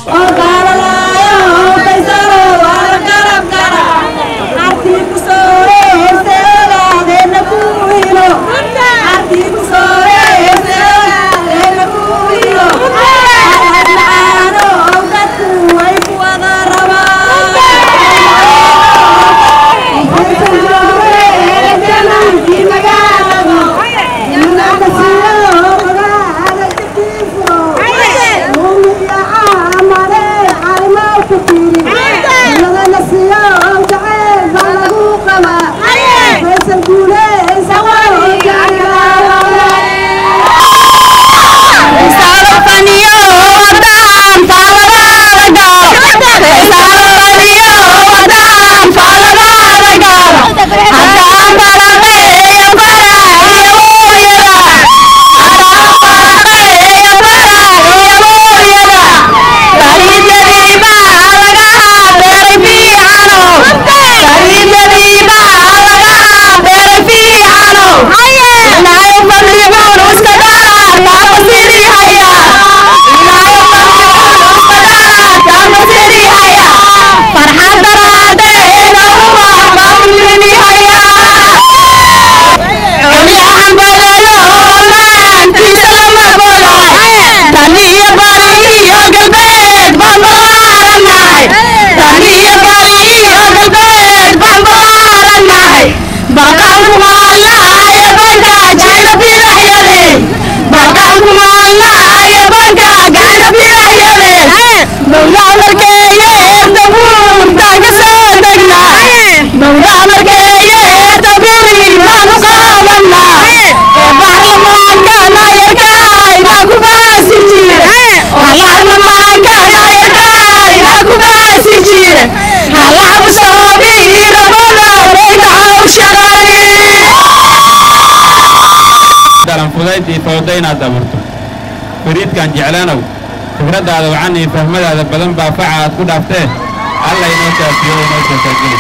fudayd iyo fawda inaad abuurto fariidkaan jeclaanow fikraddaada wacan iyo fahmadaada badan baa faca aad ku dhaaftee alla inoo shaafiyo inoo shaafaageli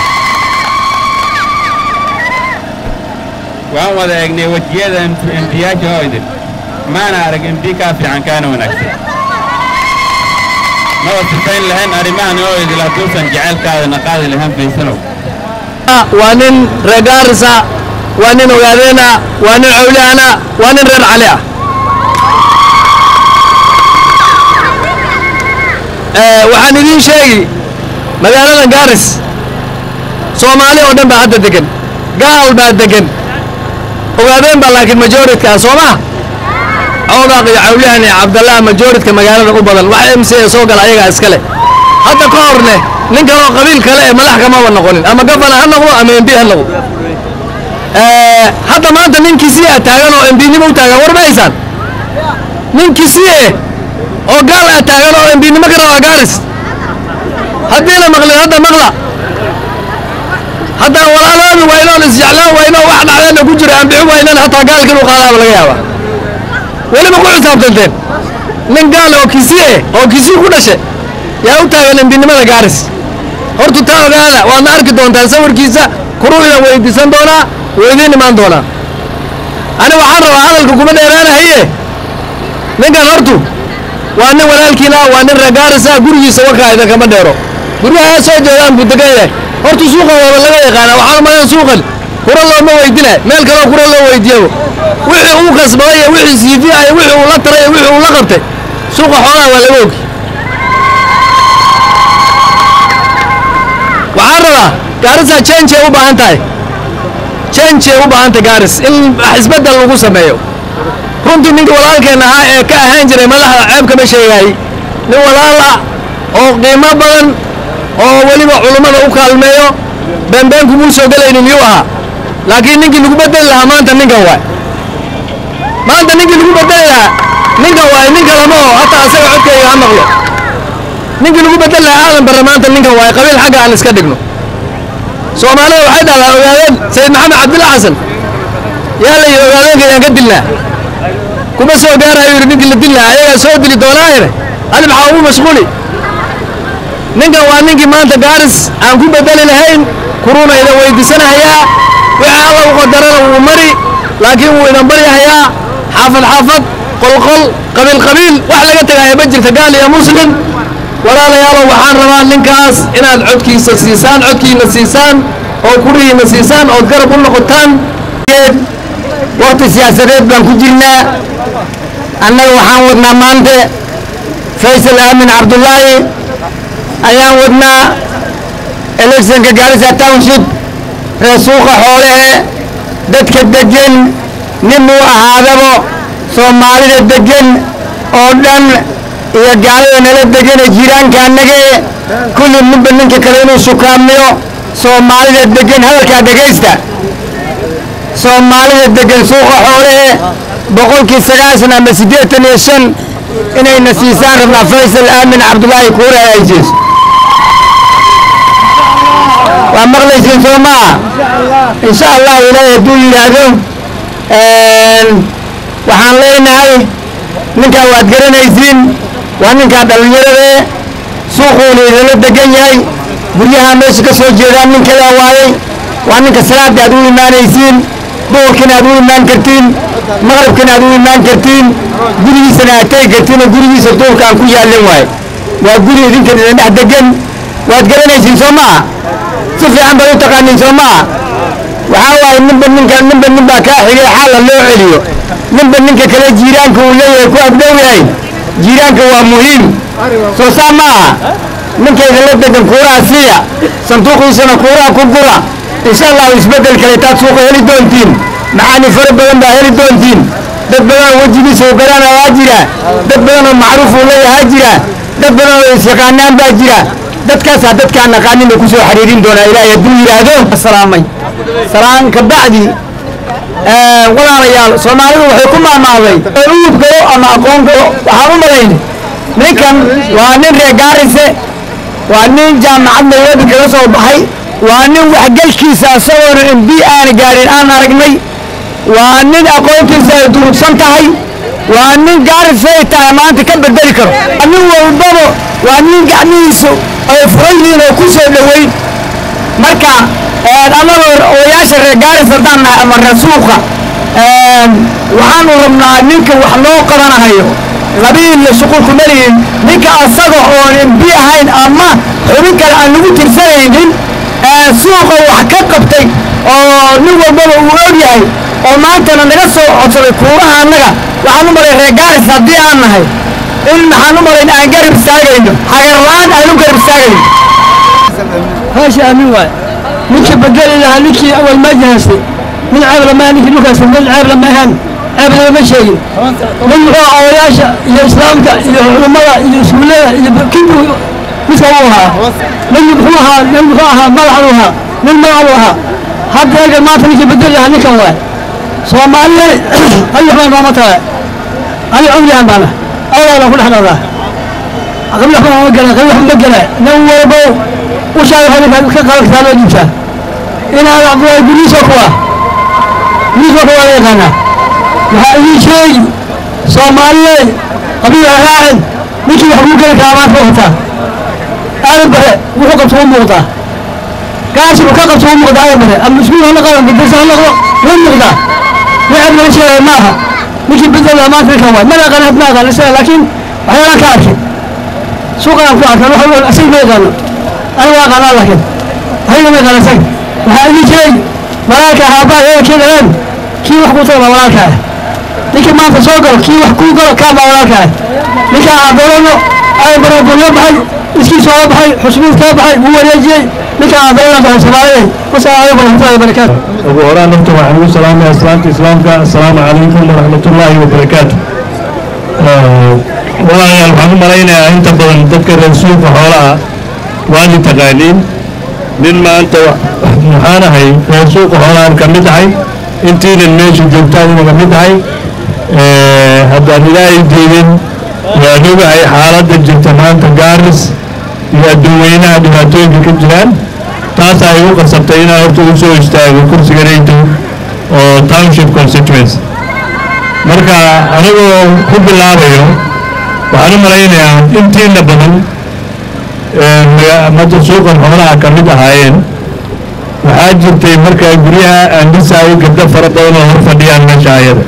waan wada eegnay wejiyada emtiyaasha oo idin maana arag emti kaa fiican kaana wanaagsan maba sifayn lahayn arrimahan oo idil hadduusan jacaylkaadana qaadi lahayn faysanow waa nin reer gaarisa waa nin ogaadeena waa nin cawlahana waa nin reer cali ah waxaan idiin sheegi magaalada gaaris soomaali oo dhan baa hadda degan gaal baa degan ogaadeen baa laakiin majoritka ah soo ma coodaaq iyo cawlahan iyo cabdallah majoritka magaalada u badan wax m c a soo gala ayagaa iskale hadda ka horne nin kaloo qabiil kale ee madax kamaba noqonin ama gafana ha noqdo ama mb ha noqdo hadda maanta nin kisiya taagan oo mbnimo u taagan war ma haysaan nin kisiye oo gaal ah taagan oo mbnimo ka rabaa gaaris haddiina maqlin hadda maqla haddaan walaaloobi waynoon isjeclaan wayno wax dhacdeenna ku jira ambixi waynan hataa gaalka inuu qaadaaba laga yaaba weliba ku xisaabtanteen nin gaal oo kisiye oo kisiye ku dhashe yaa u taagan embinimada gaaris hortu taa ogaada waadna arki doontaan sawirkiisa kuruuidan weydiisan doonaa weydiin imaan doonaa ani waxaan rabaa hadalka kuma dheeraanahaye ninkan hortu waa nin walaalkiina waa nin regaarisa gurigiisa wakaa idinkama dheero guryaha soo jeedaan buu degan yahay hortu suuqa waaba laga yaqaana waxaan umalan suuqan kura looma weydina meel kaloo kura loo weydiiyaba wixii uu kasbaday iyo wixii siifiya iyo wixii uu la taray iyo wixii uu la qabtay suuqa xoolaha waa laga ogi waxaan rabaa gaarisa change ay u baahan tahay change ay u baahan tahay gaaris in wax isbeddel lagu sameeyo runtii ninka walaalkeen ahaa ee ka ahaan jiray madaxda ceeb kama sheegaayey nin walaal ah oo qiimo badan oo weliba culummada u kaalmeeyo beenbeen kumuu soo gelaynin yuu ahaa laakiin ninkii lagu beddeli lahaa maanta ninkan waay maanta ninkii lagu beddeli lahaa ninkan waay ninka lama oo hataa asaga codkayga ha maqlo ninkii lagu beddeli lahaa aadan barre maanta ninkan waay qabiil xagga aan iska dhigno soomaalida waxay dhahdaa ogaadeen sayid maxamed cabdilla xasan yaa la yidhi ogaadeenka yaan ka dilnaa kuma soo gaarayo yidhi ninkii la dil lahaa ayagaa soo dili doonaayene adi maxaa ugu mashquuli ninkan waa ninkii maanta gaaris aan ku beddeli lahayn kuruuna idan weydiisanahayaa wixii alla u qadarana wuu mari laakiin wuu idan baryahayaa xaafad xaafad qolqol qabiil qabiil wax laga tegaya ma jirta gaal iyo muslim walaalayaalow waxaan rabaa ninkaas inaad codkiisa siisaan codkiina siisaan oo kurihiina siisaan ood garab u noqotaan waqti siyaasadeed baan ku jirnaa annaga waxaan wadnaa maanta faysal aamin cabdullaahi ayaan wadnaa electionka gaarisa township ree suuqa xoolahe dadka deggan nin uu ahaadabo soomaalida deggan oo dhan iyo gaalada nala degane jiiraanka annage kulli ninba ninka kale inuu sukaamiyo soomaalida deggan hadalkaa dhegaysta soomaalida deggan suuqa xoolahe boqolkii sagaashan ama siddeetan iyo shan inayna siisaan rabnaa faysal aamin cabdullaahi kuura ay siiso waa maqlaysiin soo maa insha allah ilaahay hadduu yidhaahdo waxaan leenahay ninkaa waad garanaysiin waa ninkaa dhallinyarade suuquuna idinla degan yahay guryaha meesha ka soo jeedaan ninkadaa waayey waa ninka salaada aad u imaanaysiin duhurkina aad u imaan kartiin maqribkina aad u imaan kartiin gurigiisana aad tegi kartiin oo gurigiisa duhurka aan ku yaallin waaye waa guri idinkan idin dhex degan waad garanaysiin soo maa si fiican baad u taqaaniin soo maa waxaa waaye ninba ninka ninba nin baa kaa xigay xaala loo celiyo ninba ninka kale jiiraanka uu leeyahay ku agdhow yahay jiiraanka waa muhiim soo saa ma aha ninka idinla degan kuuraha siiya sanduuqiisana kuuraha ku gura insha allahu isbeddel kale taad suuqa heli doontiin macaani fara badan baa heli doontiin dad badan oo wejigiisa u garanayaa jira dad badan oo macruuf uu leeyahaa jira dad badan oo isyaqaanaan baa jira dadkaasaa dadkaan naqaanin ku soo xiriirin doonaa ilaahay hadduu yidhaahdo salaamay salaan ka bacdi walaalayaal soomaalidu waxay ku maamaaday uub galo ama aqoon galo waxaan u malayn ninkan waa nin reer gaarise waa nin jaamacad nairobi kaga soo baxay waa nin waxgelkiisa isagoona mb aana gaarin aan aragnay waa nin aqoontiisa ay durugsan tahay waa nin gaarisay tahay maanta ka bedeli karo nin walbaba waa nin gacmihiisu ay furan yihiin oo ku soo dhoweyn marka annagoo odayaasha reer gaaris haddaan nahay ama reer suuqa waxaanu rabnaa ninka wax loo qabanahayo qabiilla shuqulku malihin ninka asaga oon mb ahayn ama xubin kale aan lagu tirsanaynin suuqa wax ka qabtay oo nin walbaba uu og yahay oo maantana naga soo codsaday kuuraha annaga waxaan u malay reer gaaris haddii aan nahay in maxaan u malayn aan garab istaagayno hagarla-aan aan u garab istaagayno هاشي أمين واي نكي بدل لها نكي أول ما جهزتي من عيب لما نكي نكاس من عيب لما هن عيب لما شيء من هو أولياشا يا إسلامك يا علماء يا سولة يا كيف مسووها من يبخوها من يبخوها ملعنوها من ملعنوها حتى يجي ما تنكي بدل لها نكي واي صومالي أي حمان ما مطلع أي عمري عمانا أولا لا كل حنا ذا قبل حنا ما قلنا قبل حنا ما قلنا نوّروا وشاي هذا كان كقلق ثاني جبته إن هذا عبد الله بنيس أخوة بنيس أخوة يا كنا وهذا شيء صومالي قبيل راعد مش يحبوك الكلامات وقتها أنا بره وحقق صوم مقطع كاسر وحقق صوم مقطع يا بره المسؤول هلا قال بدرس هلا وين مقطع يعرف من شيء ماها مش بدل ما في كمان ما لا قناة ما قال لكن أنا كافي سوق أنا كافي أنا أقول أسيب ما قالوا أنا واقع لكن هاي ما قال سك وهذا شيء ملاك هابا هي كذا الآن كي وحكوا طبعا ملاك لكن ما تسوقر كي وحكوا قال كام ملاك لكن عبرنا أي برا بقول بحي إسكي سوى بحي حسبين كاب بحي هو يجي لكن عبرنا بحي سبعين والسلام عليكم ورحمة الله وبركاته ugu horaan horta waxaan ugu salaamaya islaamta islaamka assalaamu calaykum waraxmatullaahi wabarakaatu walaalayaal waxaan u malaynayaa inta badan dadka reer suuqa xoolaha waad i taqaaniin nin maanta waxaan ahay reer suuqa xoolahan ka mid ahay intiinan meesha joogtaan inaga mid ahay haddaan ilaahay diidin waan ogahay xaaladda jirta maanta gaaris iyo adduunweynaha dhibaatooyinka ka jiraan taas ay u qasabtay inaan horta u soo istaago kursiga reyto oo township constituency marka anigoo ku bilaabayo waxaan u malaynayaa intiina badan madda suuqan xoolaha ka mid ahaayeen waxaa jirtay markaa guryaha aan dhisaayo gabdho fara badan oo hor fadhiyaan meesha ayada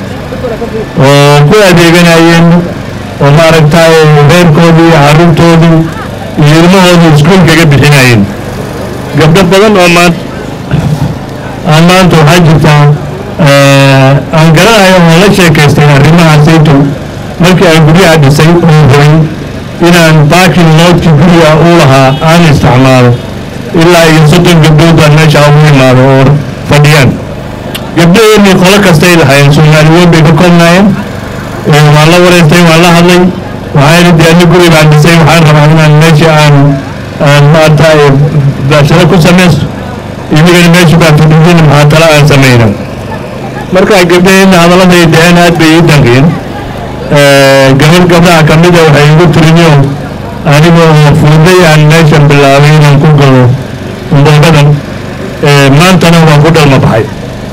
oo ku adeeganayeen oo maaragtay reerkoodii iyo carruurtoodii iyo ilmahooda iskuulkaga bixinayeen gabdho badan oo maan aan maanta waxaa jirtaa aan garanayo oo la sheekaystay arrimaha saytow markii aan guryaha dhisay oo rabay inaan baakin loodkii guriga uu lahaa aan isticmaalo ilaa iyo soddon gabdhood baan meesha ugu imaado oo fadhiyaan gabdhaheennii qolo kastay lahaayeen soomaaliyeed bay ka koobnaayeen waan la wareystay waan la hadlay waxayna dee ani guri baan dhisay waxaan rabaa inaan meesha aan aan maarta baasharo ku samaysto inagana meesha baan fadhiyin maxaa tala aan samayna marka gabdhaheenna hadalladay dheheen aad bay ii danqiyeen gabadh gabdhaha ka mida waxay igu tiriniyo anigoo fuuday aan meeshan bilaabay inaan ku galo mboogadan maantana waan ku dhalma baxay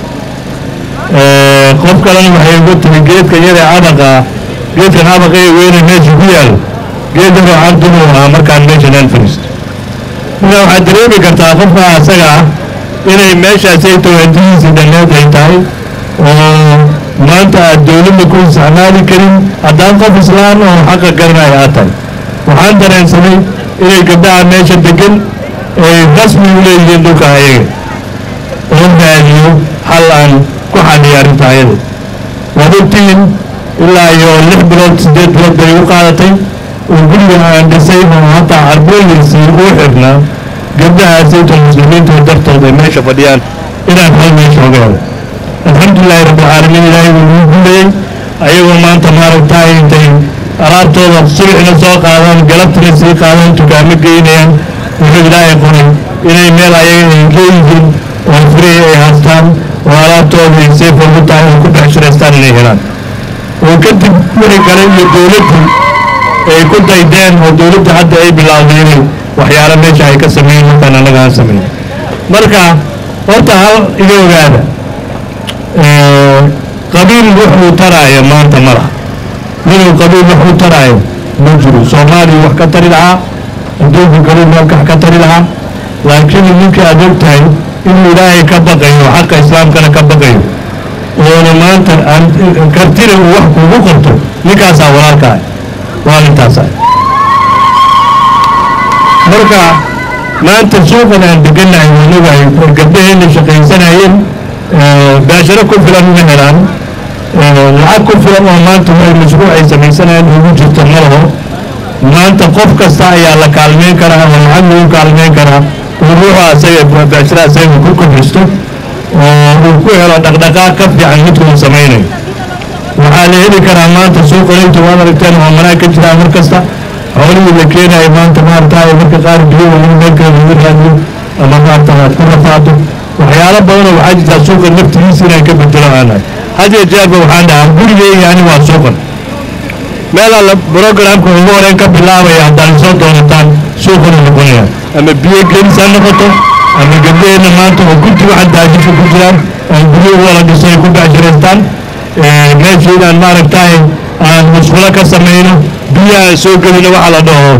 qof kalena waxay igu tiri geedka yare cabaqa geedkan cabaqa ee weyne meesha ku yaal geed yaroo cardunuu ahaa markaan meeshan aan fadhiisto marka waxaad dareemi kartaa qofka asaga ah inay meeshaasay tawadihiisii dhanneed ay tahay oo maanta aad dowladda ku isticmaali karin haddaan qof islaan oo xaqa garanaya aad tahay waxaan dareensanay inay gabdhaha meesha degan ay rasmi u leeyihiin dhulka ayaga oo raadiyo hal aan ku xaliya arrinta ayada waad ogtihiin ilaa iyo lix bilood siddeed bilood bay u qaadatay oo guriga aan dhisay oo hataa carbooyinsii uu xirnaa gabdhahaasayto muslimiinta dartood ay meesha fadhiyaan inaan hal meesha oga helo alxamdulilahi rabbilcaalamiin ilaahay wuu nuu guulayey ayagoo maanta maaragtaay intay alaabtooda subaxna soo qaadaan galabtina sii qaadaan dukaamo geynayaan wuxuu ilaahay qoray inay meel ayaga ay leeyihiin oo free ay haystaan oo alaabtooda ay safe ugu tahay oo ku becshiraystaan inay helaan oo kadib wixii kale iyo dowladdu ay ku daydeen oo dowladda hadda ay bilaawday inay waxyaalo meesha ay ka sameeyeen markaan annaga aan sameyn marka horta hal iga ogaada qabiil wuxuu taraayo maanta ma laha ninuu qabiil wuxuu taraayo ma jiro soomaaliya wax ka tari lahaa adduunka kaluu meelkax ka tari lahaa laakiin ninka aad og tahay inuu ilaahay ka baqayo xaqa islaamkana ka baqayo oona maanta aan kartina uu wax kuugu qorto ninkaasaa walaalka ah waa nintaasa marka maanta suuqan aan degannahay waan ogahay gabdhaheenna shaqaysanayeen baasharo ku filan ma helaan lacag ku filan oo maanta way mashruuc ay samaysanayaan ugu jirto ma laho maanta qof kasta ayaa la kaalmeyn karaa oo lacag lagu kaalmeyn karaa uu ruuxu asaga baashara asaga ku kordhisto oo uu ku helo dhaqdhaqaaq ka fiican midka uu samaynayo waxaa la heli karaa maanta suuqalinta waad aragteen oo manaag ka jiraa mar kasta xoolihii la keenayo maanta maaragtaay marka qaar biyo waa in meel kale lagu raadiyo ama maarata aad ku rafaado waxyaalo badanoo waxaa jirtaa suuqa naftigiisa inaan ka bedelo aanahay had iyo jeerba waxaan dhahaa gurigeyga ani waa suuqan meel alla programka ugu horeyn ka bilaabaya haddaan soo doonataan suuqanu noqonaya ama biyo gelis ha noqoto ama gabdhaheenna maanta oo guddi waxa daajisha ku jiraan oo guryo wala dhiso ay ku becshiraystaan meeshii inaan maaragtaay aan musqulo ka samayno biyo aan soo gelino waxa la dhaho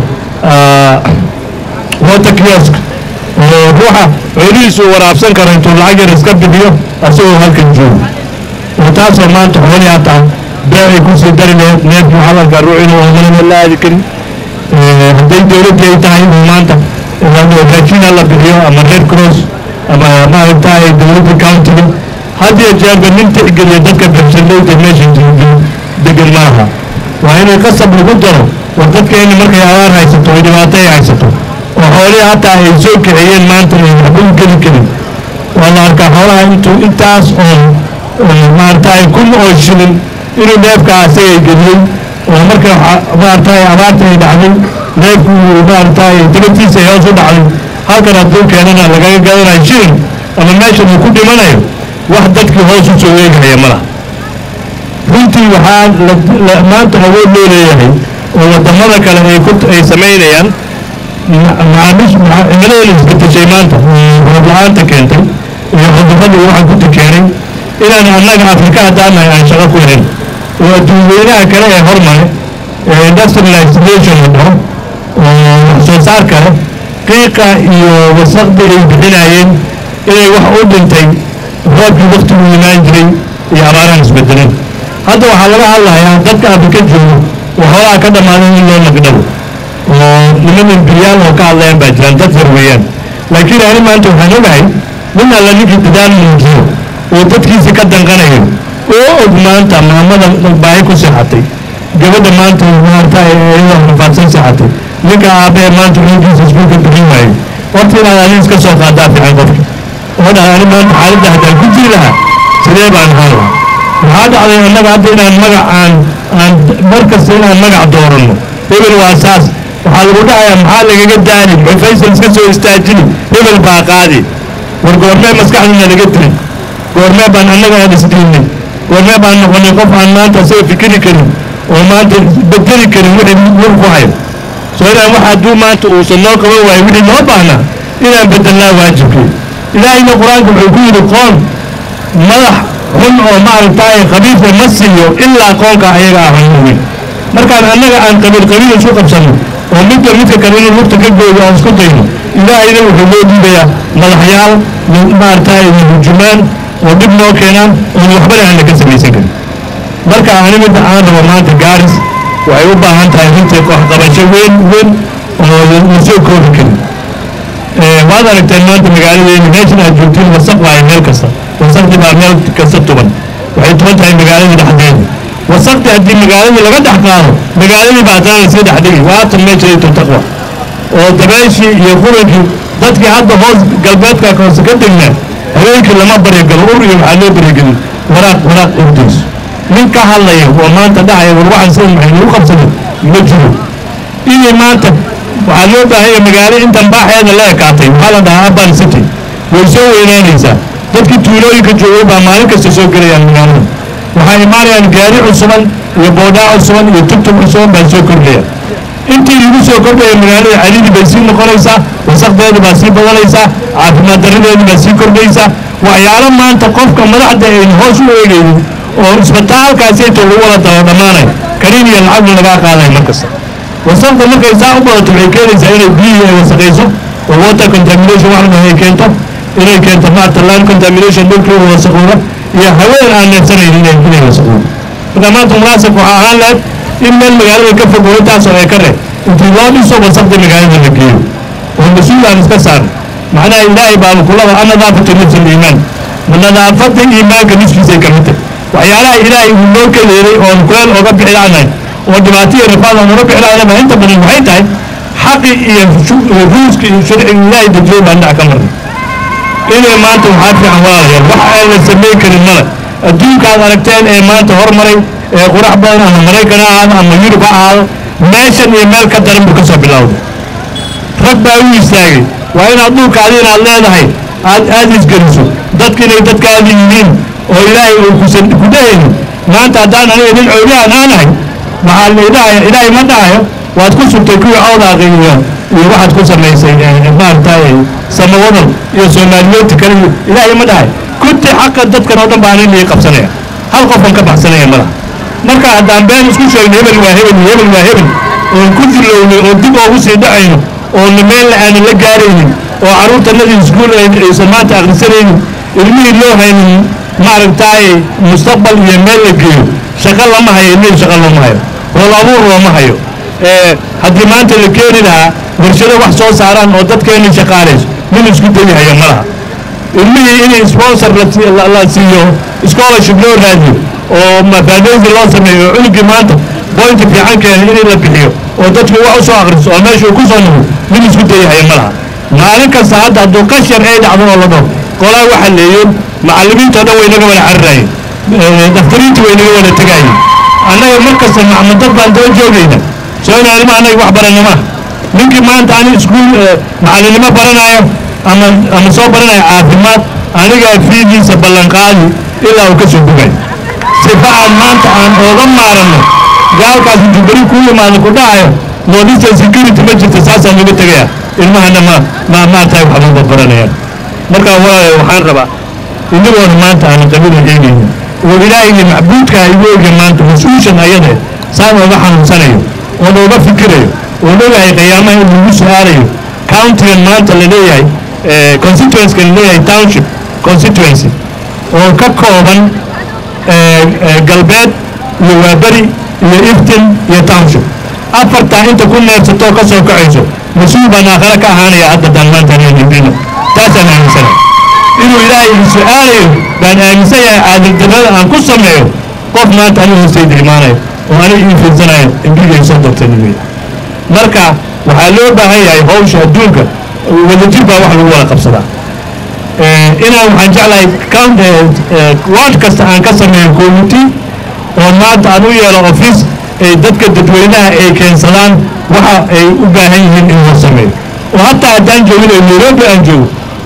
water kiosk oo ruuxa xoolihiisu waraabsan karo intuu lacag yar iska bixiyo asagoo halkan joogo oo taasoo maanta xoolii hataa bee ay kusii dari laheed neefkii waxaa la arkaa ruux inuu omanana la aadi karin hadday dowladdii ay tahay inuu maanta raashin la bixiyo ama red cross ama maaragtaay dowladda countiga had iyo jeerba nin tixgeliya dadka bershalayda meesha degan maaha waa inay qasab lagu daro war dadkeena markay abaar haysato ay dhibaato ay haysato oo xoolihii hataa ay soo kaxeeyeen maanta ay waxba u geli karin waa la arkaa xoolaha intuu intaas oo maaragtaay kun oo shilin inuu neefka asaga geliyey oo marka maaragtaay abaarta ay dhacday neefku maaragtaay dabatiisa ay hoos u dhacday halkan hadduu keenana lagaga gadanayo shilin ama meeshan uu ku dhimanayo wax dadkii hoos u soo eegaya ma laha runtii waxaa maanta awood loo leeyahay oo waddamada kale ay ku ay samaynayaan macaamiish cimiladeena isbedeshay maanta roob la-aanta keentay iyo cudurradii waxaan ku tikeenay inaan annaga afrika haddaanahay aan shaqo ku helin oo adduunyeynaha kale ee hormare ee industrialization la dhaho oo wax soo saar kale qiiqa iyo wasaqdii ay bixinayeen inay wax u dhintay roobkii waktigu imaan jiray iyo abaaraan isbedelin hadda waxaa laga hadlayaa dadka afrika joogo oo xoolaha ka dhammaaday in loo nagdhabo oo niman imperiyaal oo ka hadlayaan baa jiraan dad yar weeyaan laakiin ani maanta waxaan ogahay nin alla ninkii dadaal muujiyo oo dadkiisa ka danqanayo oo og maanta maamada baahi ku seexatay gabadha maanta maarta iyadoo rafaadsan seexatay ninka aabbahe maanta cunugiisa iskuulka bixin waayo horta inaad ani iska soo qaadaa fiican qofka oo dhaha ani maanta xaaladda haddaan ku jiri lahaa sidee baan ahaan lahaa waxaa dhacday annaga hadda inaan magac aan aan mar kasta inaan magac dooranno hebel waa saas waxaa lagu dhahayaa maxaa lagaga daani muxuu faysal iska soo istaajini hebel baa qaadi war goormee maskaxdina laga dilin goormee baan annaga aan isdiinay goormee baan noqonay qof aan maanta isaga fikiri karin oo maanta bedeli karin wixii wur ku hayo soo inaan wax hadduu maanta uusan noo qaban waayo wixii noo baahnaa inaan bedelnaa waajibkii ilaahayna qur-aanka wuxuu ku yidhi qoon madax xun oo maaragtaaye khabiisa ma siiyo ilaa qoonka ayaga ah hanuunin markaan annaga aan qabiil qabiil isu qabsanno oo midba midka kale inuu lugta ka gooyo aan isku dayno ilaahayna wuxuu loo dhiibayaa madaxyaal maaragtaaye hujumaan oo dhib noo keenaan oon waxbana aanna ka samaysan karin marka ani midda aan rabo maanta gaaris waxay u baahan tahay runtii waxqabasho weyn weyn oo la soo koobi karin waad aragteen maanta magaaladeena meeshan aad joogtiin wasaq waayo meel kasta wasaqdi baa meel kasta tuban waxay tuban tahay magaalada dhexdeeda wasaqdi haddii magaaladii laga dhex qaado magaaladii baa haddana lasii dhex dhigi waatan meesha taqwa oo dabeeshii iyo qurankii dadkii hadda hoos galbeedka hoose ka degnaa habeenkii lama baryagalo ur iyo waxaa loo baryagelin waraaq waraaq urdiis nin ka hadlaya oo maanta dhahaya war waxaan sida maxay nagu qabsaday ma jiro inay maanta waxaa loo baahanya magaalo intan baaxeeda la ekaatay waxaa la dhahaa urban city way soo weynaanaysaa dadkii tuulooyinka joogay baa maalin kasta soo gelayaan magaalada waxaa imaanayaan gaari cusuban iyo boodhaa cusuban iyo tugtug cusuban baa soo kordhaya intii lagu soo kordhaya magaalada caliidi bay sii noqonaysaa wasaqdeeda baa sii badanaysaa caafimaad darradeeda baa sii kordhaysaa waxyaalo maanta qofka madaxda aynu hoos u eegaynin oo isbitaalkaasi inta lagu wada daba dhammaanay kaniin iyo lacagna lagaa qaadaya mar kasta wasaqda markay saa u badato waxay keenaysaa inay biyihii ay wasaqayso oo water contamination wax ay keento inay keento maarta land contamination dhulkii uu wasaqooba iyo haween aan neefsanayn inay inay wasaqoobo marka maanta munaasib waxaa ahaan lahayd in meel magaalada ka fog oo intaasoo ay ka reeb intii loo dhiso wasaqda magaalada la geeyo oo mas-uul aan iska saar macnaha ilaahay baa kulada annadaafatu nafsi liimaan nadaafada iimaanka nafkiisay ka mid tahay waxyaalaha ilaahay uu noo ka yeelay oon kuleel ooga bixi laanahay oo dhibaato iyo rifaad aan uga bixi lahaynaba inta badan waxay tahay xaqi iyo ruuska iyo sharciga ilaahay dejiyey baan dhac ka marnay inay maanta waxaa fiican walaalayaal wax aan la samayn karin male adduunka aad aragteen ee maanta hormaray ee qurax badan ama maraykan ha ahaado ama yurub ha ahaado meeshan iyo meel ka daran buu ka soo bilowday rag baa u istaagay waa inaad dhulkaadi inaad leedahay aad aad isgeliso dadka inay dadkaadi yihiin oo ilaahay uu kusan ku dhahayno maanta haddaan aniga nin cowliaan aanahay maxaa la idhahaya ilaahay ma dhahayo waad ku sugtay kuwii cawdaaqi iyo iyo waxaad ku samaysay maaragtay samawadal iyo soomaaliyoodta kale iyo ilaahay ma dhahay kunti xaqa dadkan oo dhan baa anin lii qabsanaya hal qofan ka baxsanaya ma laha marka haddaan been isku sheegno hebel waa hebel iyo hebel waa hebel oon ku dilownay oo dib oogu sii dhacayno oona meel aanan la gaaraynin oo carruurtanadii iskuul aysan maanta akhrisanaynin ilmihii loo haynin maaragtay mustaqbal iyo meel la geeyo shaqo lama hayo ilmihii shaqo looma hayo hool abuur looma hayo haddii maanta la keeni lahaa warshado wax soo saaraan oo dadkeena shaqaalayso min isku dayahayo ma laha ilmihii in sponsor la siiyo scholarship loo raadiyo oo mafaadeysi loo sameeyo oo cunugii maanta boynta fiican keena in la bixiyo oo dadku wax u soo akhriso oo meesha uu ku soo noqo min isku dayahayo ma laha maalin kasta hadda hadduu qashar ay dhacdo oo la dhaho qolaa waxa leeyoon macallimiintao dhan way naga wada cararaayeen daftariintii way naga wada tegaayeen annaga mar kasta macmadad baan daba joogayna soo ina ilma annaga wax barana maaha ninkii maanta ani iskuul macallinimo baranayo ama ama soo baranayo caafimaad anigaa fiigiisa ballanqaadi ilaa uu ka soo bogayo sifa aan maanta aan ooga maaranno gaalkaas intuu beri kuu yimaado ku dhacayo northeastern security ma jirto saasaan laga tegaya ilmahana ma ma maartahay waxba baranayaan marka walaalayo waxaan rabaa inagoona maanta aan qabila eegayno oo ilaahayga macbuudka igu oga maanta mas-uushan ayade saan ooga xanuunsanayo oo looga fikirayo oo leeyahay qiyaamaha in lagu su-aalayo countigan maanta la leeyahay constituencyka la leeyahay township constituency oo ka kooban galbeed iyo waaberi iyo iftin iyo township afartaa inta ku neefsatoo ka soo kacayso mas-uul baan aakhare ka ahaanaya hadda daan maanta anaan hindino taasaan aaminsanahay inuu ilaahay i su-aalayo baan aaminsan yahay caadildarrada aan ku sameeyo qof maanta anigu hoostayda imaanayo oo aniga ii fiirsanayo imbiga soo dartay wey marka waxaa loo baahan yahay hawsha adduunka wadajir baa wax lagu wada qabsadaa inaan waxaan jeclahay count ward kasta aan ka sameeyo committee oo maanta aan u yeelo office ay dadka dadweynaha ay keensadaan waxa ay u baahan yihiin in loo sameeyo oo hataa haddaan joogin oo nairobi aan joogo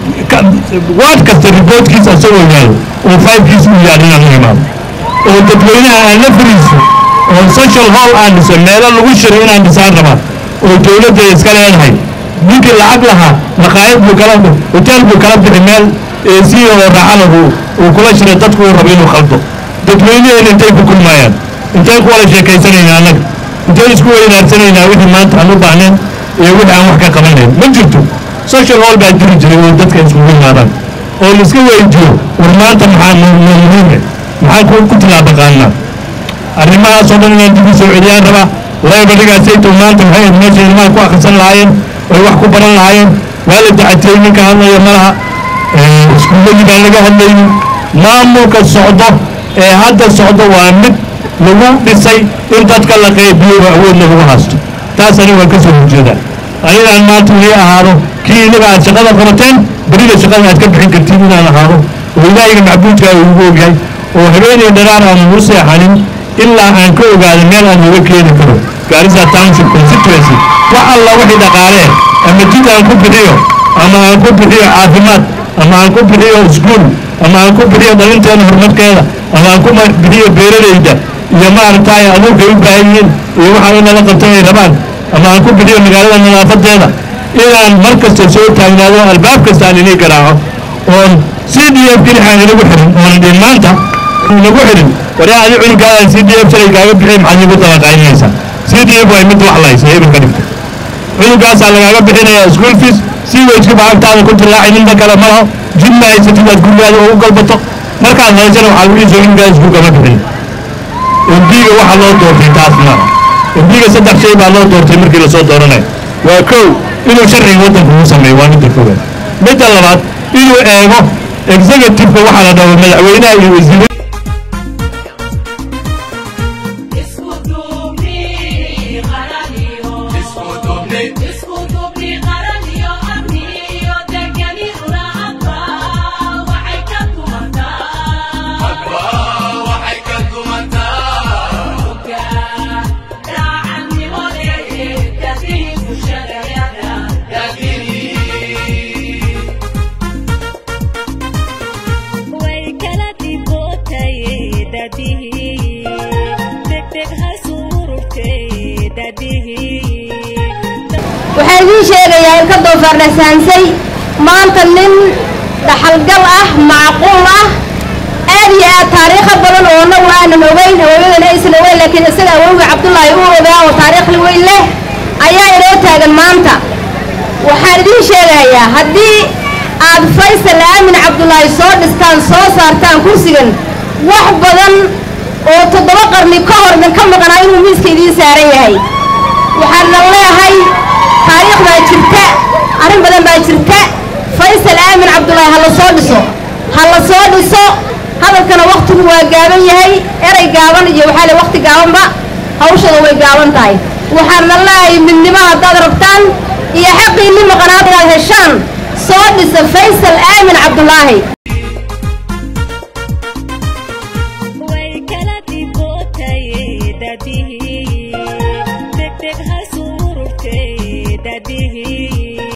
ward kasta reportkiisa asagoo yaalo oo fivekiisa u yaal inaan u imaado oo dadweynaha aan la fariiso oo social hall aan dhiso meelo lagu shiro inaan dhisaan rabaa oo dowladda iska leedahay ninkii lacag lahaa maqaayad buu kala hotel buu kala bixi meel eesiya oo raaxana uu uu kula shiray dadku uu rabo inuu khaldo dadweynaheena intay ku kulmaayaan intay ku wada sheekaysanaynaa annaga intay isku weynaarsanayna wixii maanta aan u baahnayn iyo wixii aan wax ka qabanayn ma jirto social hall baa jiri jiray oo dadka iskugu yimaadaan oo laiska weydiyo war maanta maxaa noo muhiime maxaan ku ku tilaaba qaannaa arrimahaasoo dhan inaan dib u soo celiyaan rabaa laybadhigaasayto maanta maxay ahayd meesha ilmaha ku akhrisan lahaayeen oy wax ku baran lahaayeen waa la dacatiyey ninka hadlaya ma laha iskuulladii baan laga hadlaynin maamulka socdo ee hadda socdo waa mid lagu dhisay in dadka la qaybiyo oo awood lagu haysto taas aniga waan ka soo horjeedaa anigaan maanta weli ahaado kii inaga aad shaqada qabateen berida shaqada aad ka bixin kartiin inaan ahaado oo ilaahayga macbuudka uu ugu ogyahay oo habeenay dharaar aan ugu seexanin ilaa aan ka ogaado meel aan uga keeni karo gaarisa township constituency wax alla wixii dhaqaalee ama jid aan ku bixiyo ama aan ku bixiyo caafimaad ama aan ku bixiyo iskuul ama aan ku bixiyo dhalinteena horumarkeeda ama aan ku bixiyo beeralayda iyo maaragtay aduunkay u baahan yihiin iyo waxa in lala qabto ay rabaan ama aan ku bixiyo magaalada nadaafadeeda inaan mar kasta soo taagnaado albaab kasta aan inay garaaco oon c d f gilixaan inagu xirin oonan dhihin maanta inagu xirin waraa adi cunugaadaan c d f shalay kaaga bixin maxaad igu dabaqaynaysaa c d f waa mid wax laysa hebel ka dhigta cunugaasaa lagaaga bixinayaa school fees si wejka baagtaada ku dilaacay ninta kale ma laho jid ma haysatid aad gurigaada ugu galbato markaad haysana waxaa lagu iisoo cunugaada iskuulka ma bixin embiga waxa loo doortay taas maaha embiga saddex shay baa loo doortay markii lasoo dooranayo waa kow inuu sharciga waddanka ugu sameeyo waa midda koowaad midda labaad inuu eego executive-ka waxaa la dhaho madaxweynaha iyo wasiirada Isku duubni qaraniyo Isku duubni qaraniyo amni iyo degani ulaadba waxay ka tumataa Uga raacannimo leeyahay dadii bulshadayada way kala dibootay dadihii degdeg ha suururtay dadihii waxaan idiin sheegayaa in ka doofaardhasaansay maanta nin dhaxalgal ah macquul ah aad iyo aad taariikho badan oo annagu aanan ogeyn awowyadana aysan ogeyn laakiin isaga awowga cabdullaahi uu ogaa oo taariikhli weyn leh ayaa inoo taagan maanta waxaan idiin sheegayaa haddii aad faysal aamin cabdullaahi soo dhistaan soo saartaan kursigan wax badan oo toddoba qarni ka hor idin ka maqnaa inuu miiska idiin saaran yahay waxaana leeyahay taariikh baa jirta arrin badan baa jirta faysal aamin cabdullaahi ha la soo dhiso ha la soo dhiso hadalkana wakhtigu waa gaaban yahay erey gaaban iyo waxaa le wakhti gaabanba hawshada way gaaban tahay waxaana leeyahay midnimo haddaad rabtaan iyo xaqiinni maqnaad inaad heshaan soo dhisa faysal aamin cabdullaahi